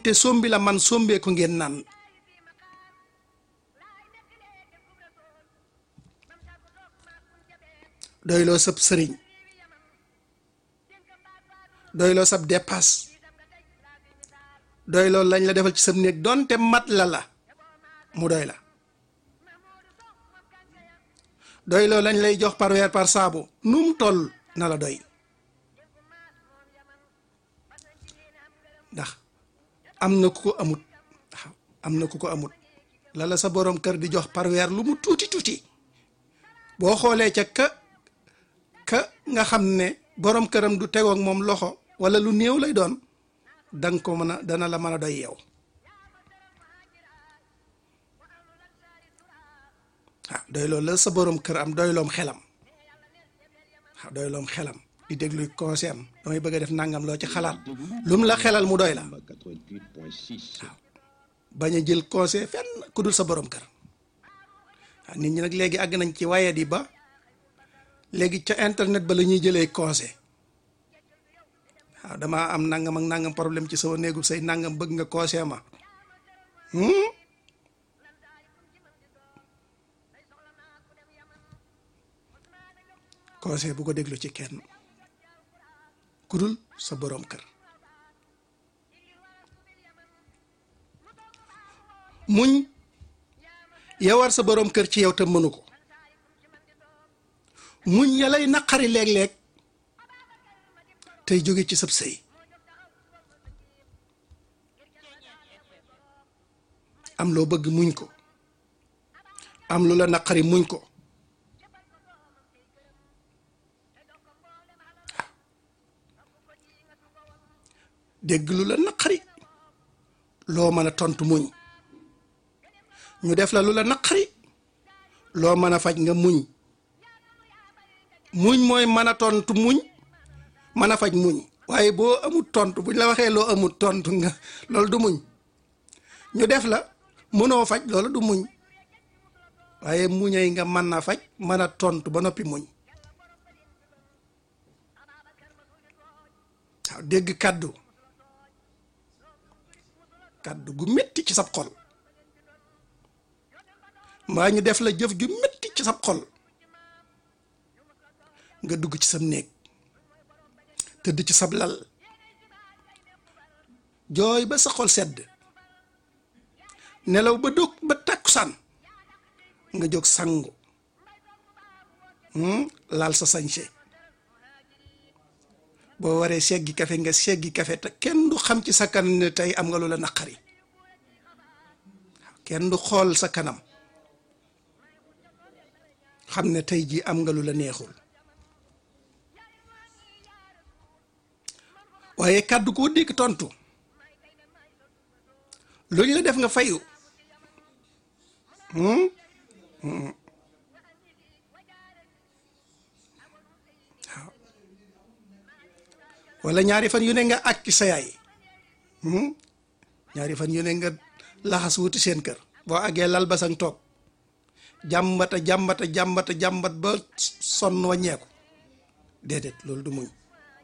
te sombi la man sombee ko ngeen naan doyloo sab sëriñ doyloo sab dépasse doyloo lañ la defal ci sab néeg doonte mat la la mu doy la doyloo lañ lay jox par weer par saabu nu mu toll na la doy ndax am na ku ko amut waaw am na ku ko amut la la sa borom kër di jox par weer lu mu tuuti tuuti boo xoolee ca ka ka nga xam ne borom këram du tegoog moom loxo wala lu néew lay doon danga ko mën a dana la mën a doy yow waaw doy loolu la sa borom kër am doyloom xelam waaw doyloom xelam di déglu conseil am damay bëgg a def nangam loo ci xalaat lu mu la xelal mu doy la waaw bañ a jël conseil fenn ku dul sa borom kër waaw nit ñi nag léegi àgg nañ ci waye di ba léegi ca internet ba la ñuy jëlee conseil waaw damaa am nangam ak nangam problème ci sama néegu say nangam bëgg nga conseil ma conseil bu ko déglu ci kenn ku dul sa boroom kër muñ yawar sa boroom kër ci yow te mënu ko muñ ya lay naqari léeg-léeg tey jóge ci sab sëy am loo bëgg muñ ko am lu la naqari muñ ko dégg lu la naqari loo mën a tontu muñ ñu def la lu la naqari loo mën a faj nga muñ muñ mooy mën a tontu muñ mën a faj muñ waaye boo amul tontu buñ la waxee loo amul tontu nga loolu du muñ ñu def la mënoo faj loolu du muñ waaye muñay nga mën a faj mën a tontu ba noppi muñ waaw dégg kàddu kàddu gu metti ci sab xol mbaa ñu def la jëf ju metti ci sab xol nga dugg ci sam néeg tëdd ci sab lal jooy ba sa xol sedd nelaw ba dog ba tàkkusaan nga jóg sangu laal sa sañse boo waree seggi kafe nga seggi kafe te kenn du xam ci sa kanam ne tey am nga lu la naqari kenn du xool sa kanam xam ne tey jii am nga lu la neexul waaye kàddu koo dégg tontu lu ñu la def nga fayu waaw wala ñaari fan yu ne nga àkki sa yaay ñaari fan yu ne nga laxas wuti seen kër boo àggee lal ba sang toog jàmbata jàmbata jàmbata jàmbat ba sonn wàññeeku déedéet loolu du muñ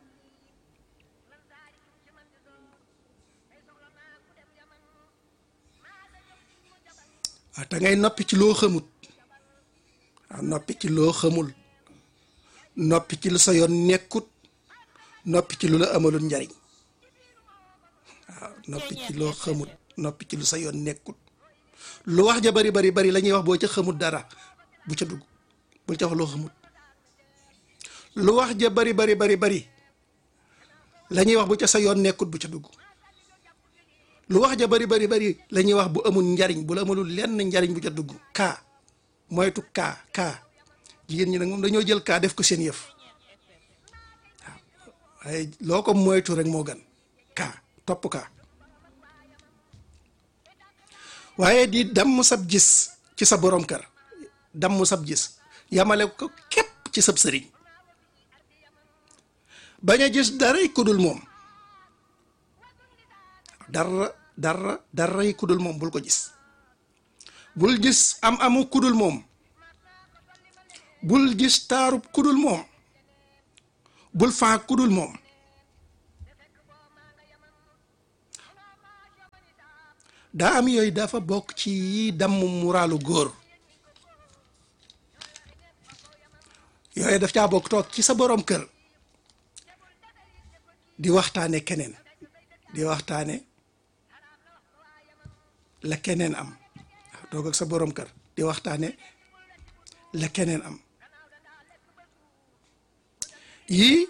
waaw te ngay noppi ci loo xamut waaw noppi ci loo xamul noppi ci lu sa yoon nekkut noppi ci lu la amalul njariñ waaw noppi ci loo xamut noppi ci lu sa yoon nekkut lu wax ja bari bari bari la ñuy wax boo ca xamut dara bu ca dugg bul ca wax loo xamut lu wax ja bari bari bari bari la ñuy wax bu ca sa yoon nekkut bu ca dugg lu wax ja bari bari bari la ñuy wax bu amul njariñ bu la amalul lenn njariñ bu ca dugg kaa moytu kaa kaa jigéen ñi nag moom dañoo jël kaa def ko seen yëf waaw waaye loo ko moytu rek moo gën kaa topp kaa waaye di damm sab gis ci sa borom kër damm sab gis yamale ko képp ci sab sëriñ bañ a gis daray kudul moom dara dara daray kudul moom bul ko gis bul gis am amu kudul moom bul gis taarub kudul moom bul faa kudul moom daa am yooyu dafa bokk ci yi damm muraalu góor yooyu daf caa bokk toog ci sa borom kër di waxtaane keneen di waxtaane la keneen am waaw toog ak sa borom kër di waxtaane la keneen am yii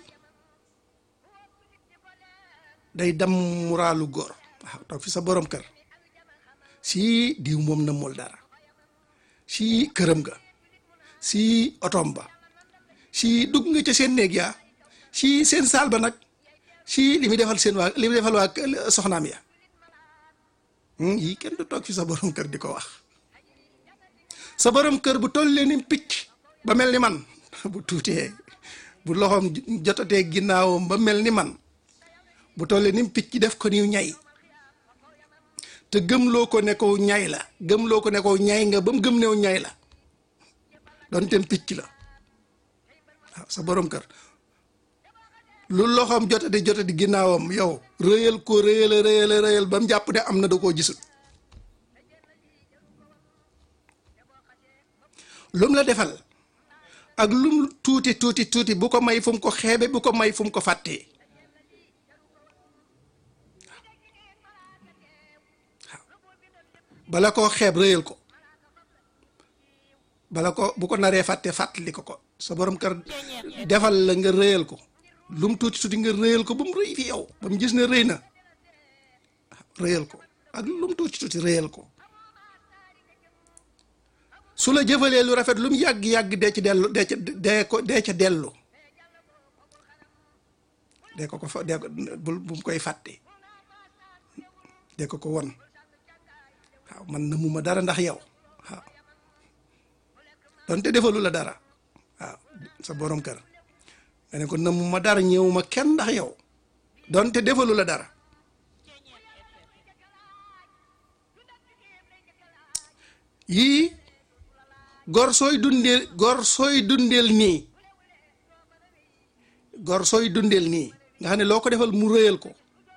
day dam muraalu góor waaw toog fi sa borom kër si diw moom nëmmul dara si këram ga si otom ba si dugg nga ca seen néeg yaa si seen saal ba nag si li muy defal seen waa li muy defal waa soxnaam ya yii kenn du toog fi sa borom kër di ko wax sa borom kër bu tollee ni picc ba mel ni man bu tuutee bu loxoom jotatee ginnaawam ba mel ni man bu tollee ni picc def ko niw ñay te gëmloo ko ne ko ñay la gëmloo ko ne ko ñay nga ba mu gëm new ñay la doon tem picc la waaw sa borom kër lu loxoom jotati jotati ginnaawam yow rëyal ko rëyal rëyal rëyal ba mu jàpp ne am na da koo gisul lum la defal ak lum tuuti tuuti tuuti bu ko may fu mu ko xeebe bu ko may fu mu ko fàttee bala koo xeeb rëyal ko bala ko bu ko naree fàtte fàttali ko ko sa borom kër defal la nga rëyal ko lum tuuti tuuti nga rëyal ko ba mu rëy fi yow ba mu gis ne rëy na rëyal ko ak lum tuuti tuuti rëyal ko su la jëfalee lu rafet lu mu yàgg-yàgg dee ci dellu dee ca dee ko dee ca dellu dee ko ko fa dee ko bu mu koy fàtte dee ko ko won waaw man na mu ma dara ndax yow waaw donte defalu la dara waaw sa borom kër nga ne ko na mu ma dara ñëwuma kenn ndax yow donte defalu la dara yii gor sooy dundeel gor sooy dundeel nii gor sooy dundeel nii nga xam ne loo ko defal mu rëyal ko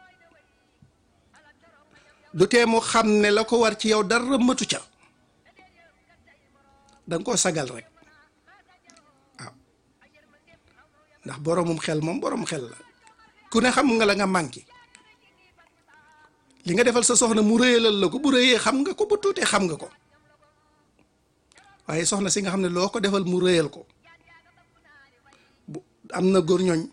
du tee mu xam ne la ko war ci yow dara matu ca danga koo sagal rek waaw ndax boromum xel moom borom xel la ku ne xam nga la nga manqué li nga defal sa soxna mu rëyalal la ko bu rëyee xam nga ko bu tuutee xam nga ko waaye soxna si nga xam ne loo ko defal mu rëyal ko bu am na góor ñooñ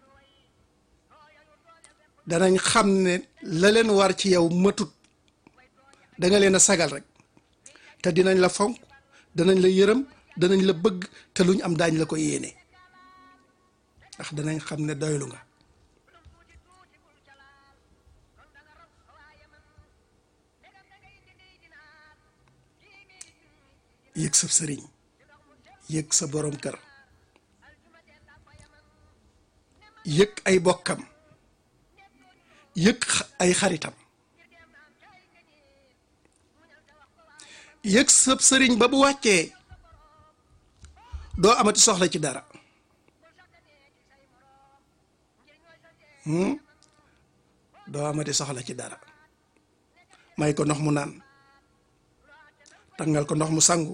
danañ xam ne la leen war ci yow matut da nga leen a sagal rek te dinañ la fonk danañ la yërëm danañ la bëgg te luñ am daañ la ko yéene ndax danañ xam ne doylu nga yëg sa sëriñ yëg sa borom kër yëg ay bokkam yëg ay xaritam yëg sëb sëriñ ba bu wàccee doo amati soxla ci dara doo amati soxla ci dara may ko ndox mu naan tàngal ko ndox mu sangu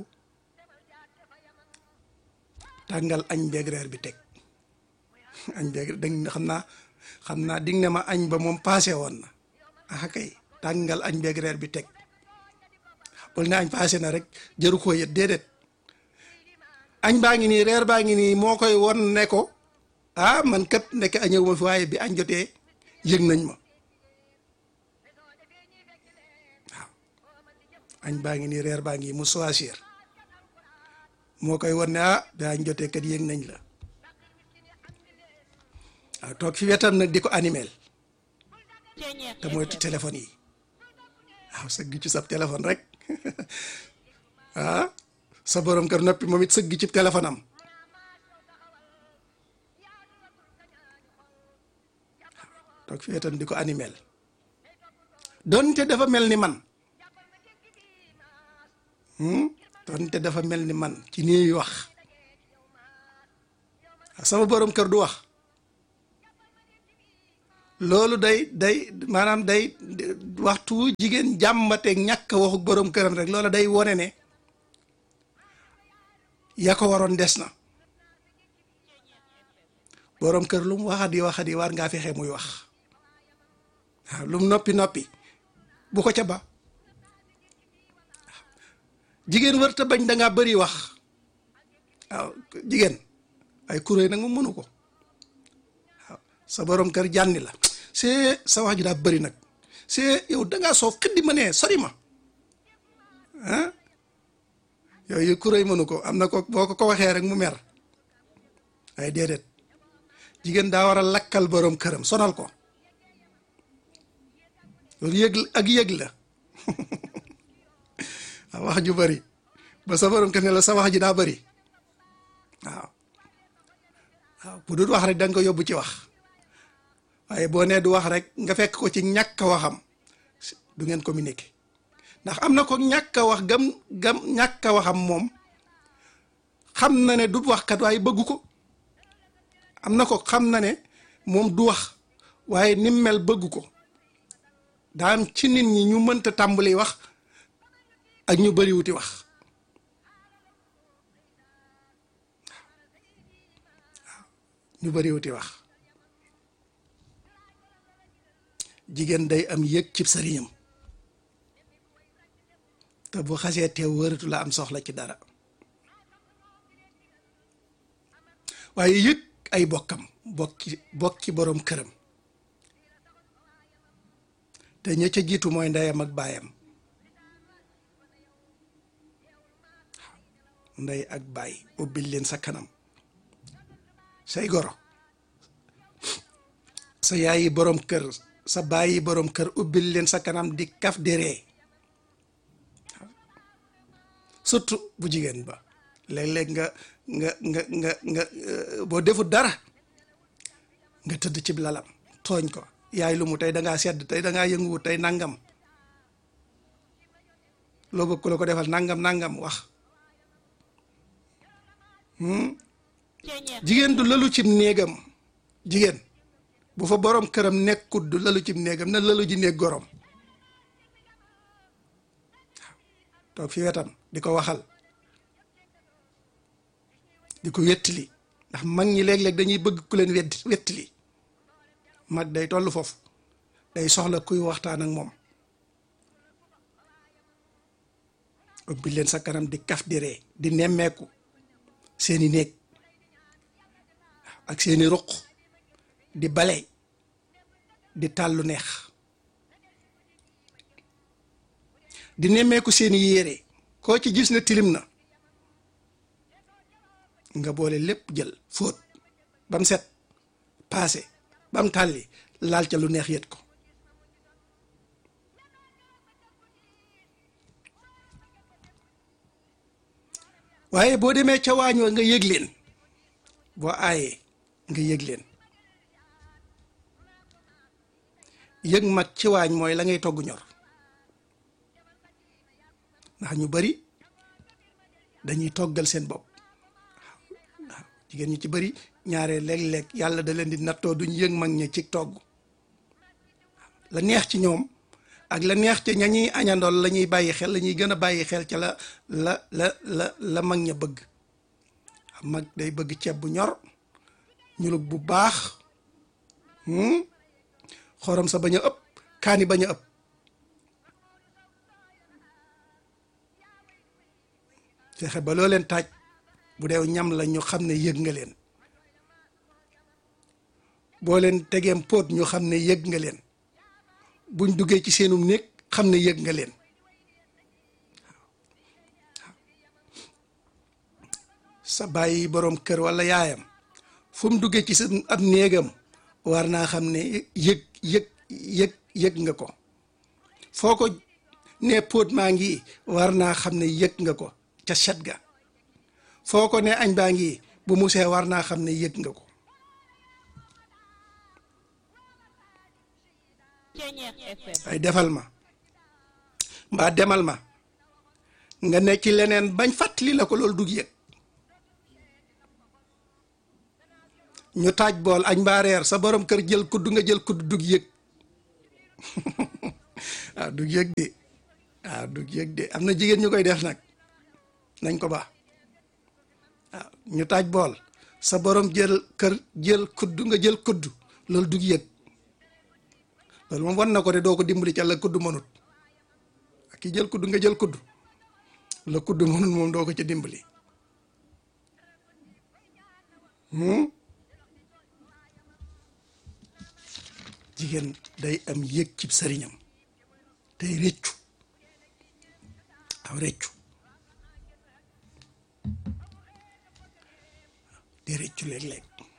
tàngal añ beeg reer bi teg añ beeg dégg nga xam naa xam naa dig ne ma añ ba moom paase woon na ah kay tàngal añ beeg reer bi teg bul ne añ paase na rek jëru koo yët déedéet añ baa ngi nii reer baa ngi nii moo koy won ne ko ah man kat ndekk añëw ma fi waaye bi añ jotee yëg nañ ma waaw añ baa ngi nii reer baa ngi mu choisir moo koy won ne ah bi añ jotee kat yëg nañ la waaw toog fi wetam nag di ko animel te moytu téléphone yi waaw sëgg ci sab téléphone rek ah sa borom kër noppi moom it sëgg ci téléphone am toog fi wetam di ko animel donte dafa mel ni man donte dafa mel ni man ci nii wax sama borom kër du wax loolu day day maanaam day waxtu jigéen jàmbateeg ñàkk waxu borom këram rek loola day wone ne ya ko waroon des na borom kër lu mu waxati waxati war ngaa fexe muy wax waaw lu mu noppi noppi bu ko ca ba jigéen wërta bañ da ngaa bëri wax waaw jigéen ay kuréel nag mu mënu ko waaw sa borom kër jànni la c'est sa wax ji daa bëri nag c'est yow da ngaa soof xiddi ma nee sori ma ah yooyu kuréel mënu ko am na ko boo ko ko waxee rek mu mer ay déedéet jigéen daa war a lakkal borom këram sonal ko loolu yëg ak yëg la wax ju bëri ba sa borom kër ne la sa wax ji daa bëri waaw waaw bu dul wax rek da nga ko yóbbu ci wax waaye boo nee du wax rek nga fekk ko ci ñàkk a waxam du ngeen communiquer ndax am na ko ñàkk a wax gam gam ñàkk a waxam moom xam na ne du waxkat waaye bëggu ko am na ko xam na ne moom du wax waaye ni mel bëggu ko daa am ci nit ñi ñu mënta tàmbali wax ak ñu bëri wuti wax ñu bëri wuti wax jigéen day am yëg cib sëriñam te bu xasee teew wëratu la am soxla ci dara waaye yëg ay bokkam bokki bokki boroom këram te ña ca jiitu mooy ndeyam ak baayam ndey ak baay ubbil leen sa kanam say goro sa yaayi boroom kër sa bàyyi boroom kër ubbil leen sa kanam di kaf di ree surtout bu jigéen ba léeg-léeg nga nga nga nga nga boo defut dara nga tëdd ci lalam tooñ ko yaay lu mu tey dangaa sedd tey dangaa yënguwut tey nangam loo bëgg ku la ko defal nangam nangam wax jigéen du lalu cib néegam jigéen bu fa borom këram nekkut du lalu cib néegam na lalu ji néeg gorom toog fi wetam di ko waxal di ko wettili ndax mag ñi léeg-léeg dañuy bëgg ku leen wedd wettili mag day toll foofu day soxla kuy waxtaan ak moom ubbi leen sa kanam di kaf di ree di nemmeeku seeni néeg ak seeni ruq di bale di tàllu neex di nemmeeku seeni yére koo ci gis na tilim na nga boole lépp jël fóot ba mu set paase ba mu tàlli laal ca lu neex yët ko waaye boo demee ca waañ wa nga yëg leen boo aayee nga yëg leen yëg mag ci waañ mooy la ngay togg ñor ndax ñu bari dañuy toggal seen bopp waaw jigéen ñi ci bari ñaare léeg-léeg yàlla da leen di nattoo duñ yëg mag ña ci togg la neex ci ñoom ak la neex ca ña ñuy añandool la ñuy bàyyi xel la ñuy gën a bàyyi xel ca la la la la la mag ña bëgg mag day bëgg ceeb bu ñor ñulug bu baax xorom sa bañ a ëpp kaani bañ a ëpp fexe ba loo leen taaj bu dee ñam la ñu xam ne yëg nga leen boo leen tegeem póot ñu xam ne yëg nga leen buñ duggee ci seenum néeg xam ne yëg nga leen sa bàyyi boroom kër walla yaayam fu mu duggee ci sa ab néegam war naa xam ne yëg yëg yëg yëg nga ko foo ko ne póot maa ngi war naa xam ne yëg nga ko ca set ga foo ko ne añ baa ngi bu musee war naa xam ne yëg nga ko ay defal ma mbaa demal ma nga ne ci leneen bañ fàttali la ko loolu dug yëg ñu taaj bool añ mbaa reer sa borom kër jël kudd nga jël kudd dug yëg waaw dug yëg de waaw dug yëg de am na jigéen ñu koy def nag nañ ko baax waaw ñu taaj bool sa borom jël kër jël kudd nga jël kudd loolu dug yëg loolu moom wan na ko de doo ko dimbali ca la kudd mënut ak ki jël kudd nga jël kudd la kudd mënut moom doo ko ca dimbali jigéen day am yëg ci sëriñam tey réccu aw réccu di réccu léeg-léeg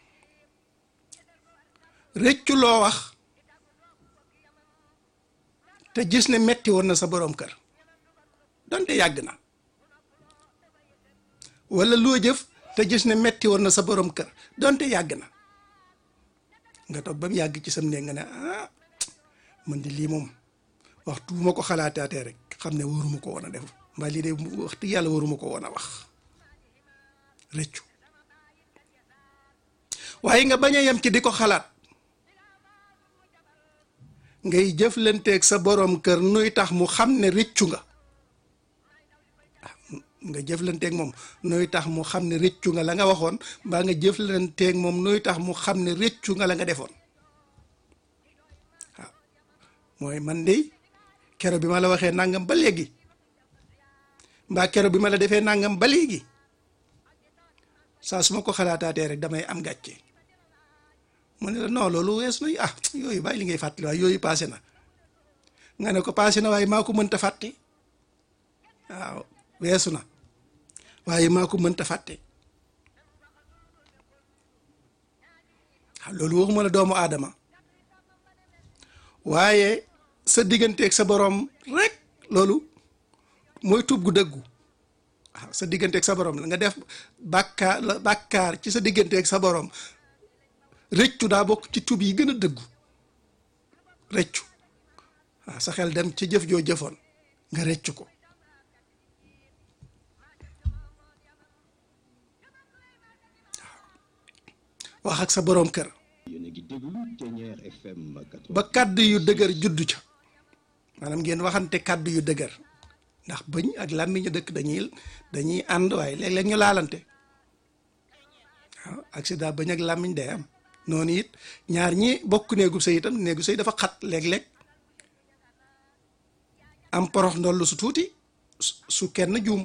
réccu loo wax te gis ne metti woon na sa boroom kër donte yàgg na walla loo jëf te gis ne metti woon na sa boroom kër donte yàgg na nga toog ba mu yàgg ci sam ne nga ne ah man di lii moom waxtu bu ma ko xalaataatee rek xam ne waruma ko woon a def mbaa lii de waxtu yàlla waruma ko woon a wax rëccu waaye nga bañ a yem ci di ko xalaat ngay jëflanteeg sa boroom kër nuy tax mu xam ne rëccu nga nga jëflanteeg moom nuy tax mu xam ne rëccu nga la nga waxoon mbaa nga jëflanteeg moom nuy tax mu xam ne rëccu nga la nga defoon waaw mooy man de kero bi ma la waxee nangam ba léegi mbaa kero bi ma la defee nangam ba léegi saa su ma ko xalaataatee rek damay am gàcce mu ne la non loolu wees na ah yooyu bàyyi li ngay fàttali waaye yooyu paase na nga ne ko paase na waaye maa ko mënta fàtte waaw weesu na waaye maa ko mënta fàtte loolu waxuma la doomu aadama waaye sa digganteeg sa boroom rek loolu mooy tub gu dëggu waaw sa digganteeg sa boroom la nga def bàkkaar la bàkkaar ci sa digganteeg sa boroom rëccu daa bokk ci tub yi gën a dëggu rëccu waaw sa xel dem ci jëf joo jëfoon nga rëccu ko wax ak sa boroom kër ba kàddu yu dëgër juddu ca maanaam ngeen waxante kàddu yu dëgër ndax bëñ ak làmmiñu dëkk dañuy dañuy ànd waaye léeg-léeg ñu laalante waaw accident bëñ ak làmmiñ day am noonu it ñaar ñi bokk néegu sëy itam néegu sëy dafa xat léeg-léeg am porox ndollu su tuuti su kenn juum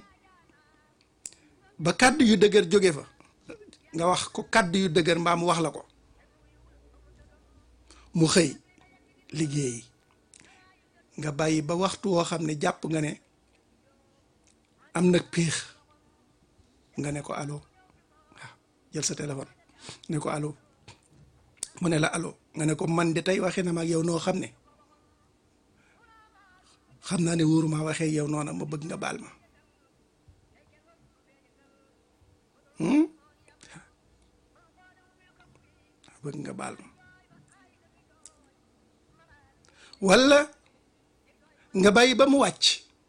ba kàddu yu dëgër jóge fa nga wax ko kàddu yu dëgër mbaa mu wax la ko mu xëy liggéey nga bàyyi ba waxtu woo xam ne jàpp nga ne am nag piix nga ne ko allo waaw jël sa téléphone ne ko allo mu ne la allo nga ne ko man de tey waxee na ma ak yow noo xam ne xam naa ne wóoruma waxee yow noona ma bëgg nga baal ma bëgg nga baal ma walla nga bàyyi ba mu wàcc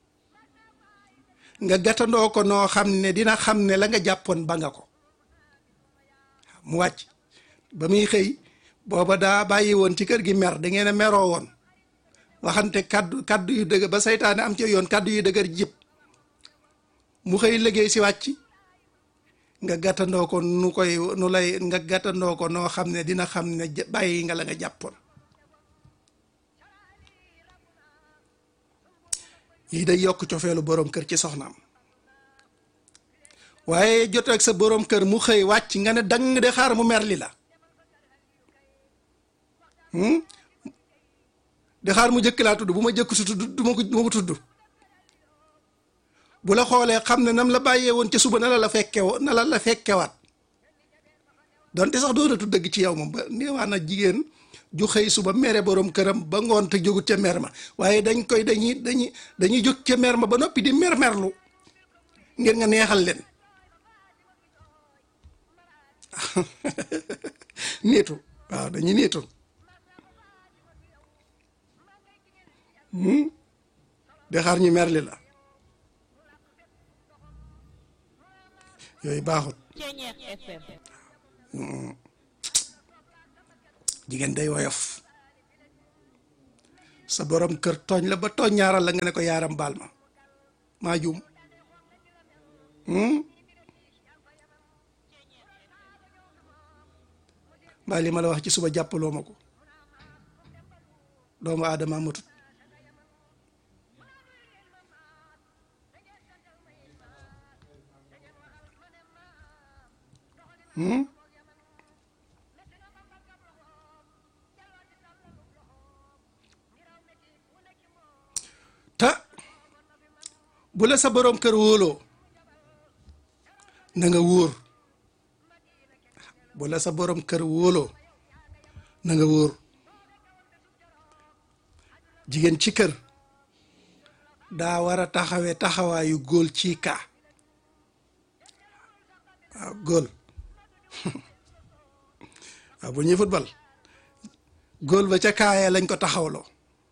nga gàttandoo ko noo xam ne dina xam ne la nga jàppoon ba nga ko mu wàcc ba muy xëy booba daa bàyyi woon ci kër gi mer da ngeen a meroo woon waxante kaddu kaddu yu dëgër ba saytaane am ci yoon kaddu yu dëgër jib mu xëy liggéey si wàcc nga gàttandoo ko nu koy nu lay nga gàttandoo ko noo xam ne dina xam ne bàyyi nga la nga jàppoon lii day yokk cofeelu boroom kër ci soxnaam waaye jot ak sa boroom kër mu xëy wàcc nga ne dang de xaar mu mer li la de xaar mu jëkk laa tudd bu ma jëkk su tudd du ma ko du ma ko tudd bu la xoolee xam ne nam la bàyyee woon ca suba na la la fekke na la la fekkewaat donte sax doonatu dëgg ci yow moom ba neewaa na jigéen ju xëy suba mere borom këram ba ngoon te jógut ca mer ma waaye dañ koy dañuy dañuy dañuy jóg ca mer ma ba noppi di mer merlu ngir nga neexal leen niitu waaw dañuy niitu de xaar ñu merli la yooyu baaxut jigéen day woyof sa borom kër tooñ la ba tooñ ñaaral la nga ne ko yaaram baal ma maa juum mbaa li ma la wax ci suba jàppaloo ma ko doomu aadama matut te bu la sa boroom kër wóoloo na nga wóor bu la sa boroom kër wóoloo na nga wóor jigéen ci kër daa war a taxawee taxawaayu góol ci kaa waaw góol waaw bu ñuy football góol ba ca kaayee lañ ko taxawloo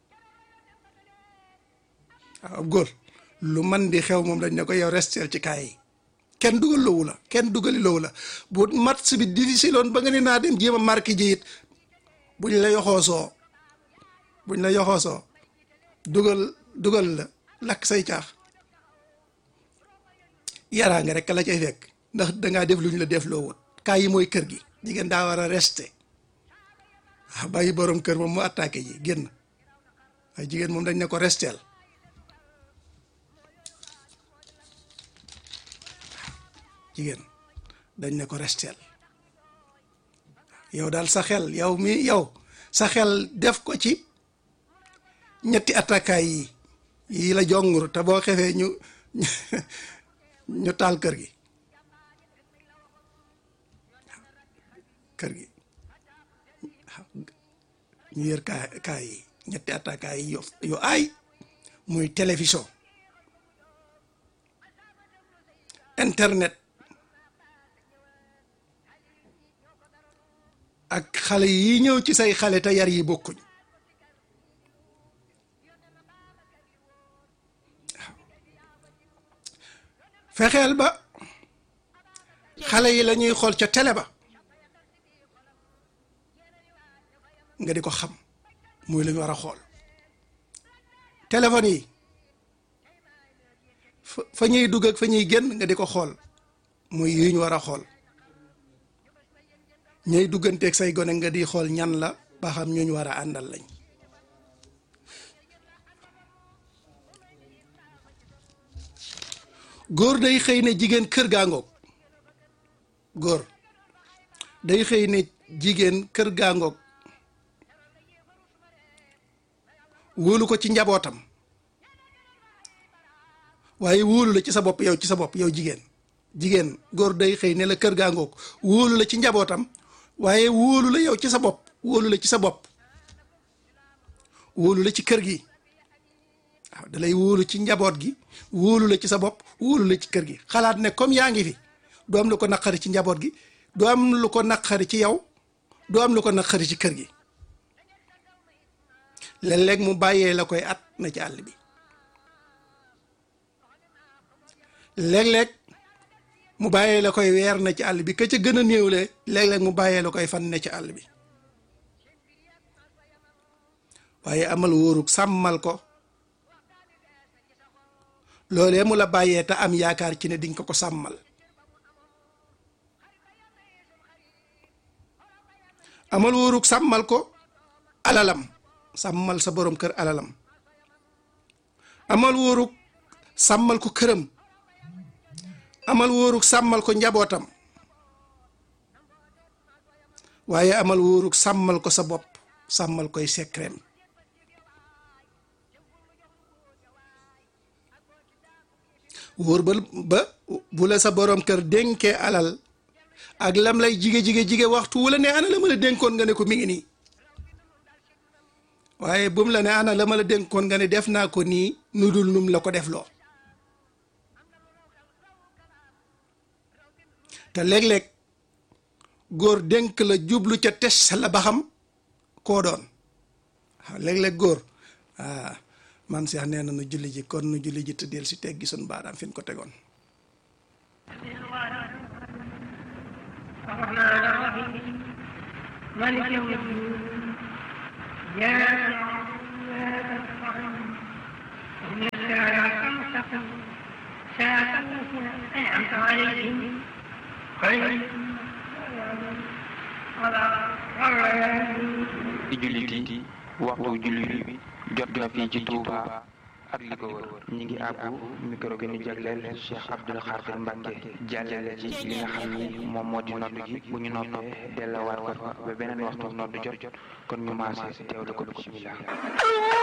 waaw góol lu man di xew moom dañ ne ko yow resteel ci kaay yi kenn dugal loowu la kenn dugali loowu la bu match bi difficile woon ba nga ne naa dem jéem a marqué ji it buñ la yoxoosoo buñ la yoxoosoo dugal dugal la lakk say caax yaraa nga rek la cay fekk ndax dangaa def lu ñu la def loo wut kaay yi mooy kër gi jigéen daa war a resté waaw bàyyi borom kër moom mu attaqué ji génn waaye jigéen moom dañ ne ko resteel jigéen dañ ne ko resteel yow daal sa xel yow mi yow sa xel def ko ci ñetti attaquaay yi yii la jongur te boo xefee ñu ñu taal kër gi kër gi ñu yër kaa kaay yi ñetti attaquaay yi yo yu aay muy télévision internet ak xale yi ñëw ci say xale te yar yi bokkuñ fexeel ba xale yi la ñuy xool ca télé ba nga di ko xam muy lu ñu war a xool téléphone yi fa ñuy dugg ak fa ñuy génn nga di ko xool muy yu ñu war a xool ñay dugganteeg say gone nga di xool ñan la ba xam ñu ñu war a àndal lañ góor day xëy ne jigéen kër gaa ngoog góor day xëy ne jigéen kër gaa ngoog wóolu ko ci njabootam waaye wóolu la ci sa bopp yow ci sa bopp yow jigéen jigéen góor day xëy ne la kër gaa ngoog wóolu la ci njabootam waaye wóolu la yow ci sa bopp wóolu la ci sa bopp wóolu la ci kër gi waaw da lay wóolu ci njaboot gi wóolu la ci sa bopp wóolu la ci kër gi xalaat ne comme yaa ngi fi du am lu ko naqari ci njaboot gi du am lu ko naqari ci yow du am lu ko naqari ci kër gi léeg-léeg mu bàyyee la koy at na ci àll bi léeg-léeg mu bàyyee la koy weer na ci àll bi ka ca gën a néewle léeg-léeg mu bàyyee la koy fan ne ci àll bi waaye amal wóorug sàmmal ko loolee mu la bàyyee te am yaakaar ci ne diñ ko ko sàmmal amal wóorug sàmmal ko alalam sàmmal sa borom kër alalam amal wóorug sàmmal ko këram amal wóorug sàmmal ko njabootam waaye amal wóorug sàmmal ko sa bopp sàmmal koy sekreem wóor ba ba bu la sa borom kër dénkee alal ak lam lay jige jige jige waxtu wu la ne ana la ma la dénkoon nga ne ko mi ngi nii waaye bu mu la ne ana la ma la dénkoon nga ne def naa ko nii nu dul num la ko def loo te léeg-léeg góor dénk la jublu ca tes la ba xam koo doon waaw léeg-léeg góor ah man seex nee na nu julli ji kon nu julli ji te del si teggi sun baaraam fi ñu ko tegoon الرحمن الرحيم مالك يوم الدين إياك نعبد وإياك نستعين اهدنا الصراط المستقيم صراط الذين أنعمت عليهم غير ci jullit yi waxtu jullit bi jot na fii ci Touba ak li ko wër ñi ngi àbbu micro bi ñu jagleel Cheikh Abdoul Khadir Mbacke jàllale ci li nga xam ni moom moo di noddu gi bu ñu noppee delluwaat ko fa ba beneen waxtu noddu jot jot kon ñu maase teewlu ko bismillah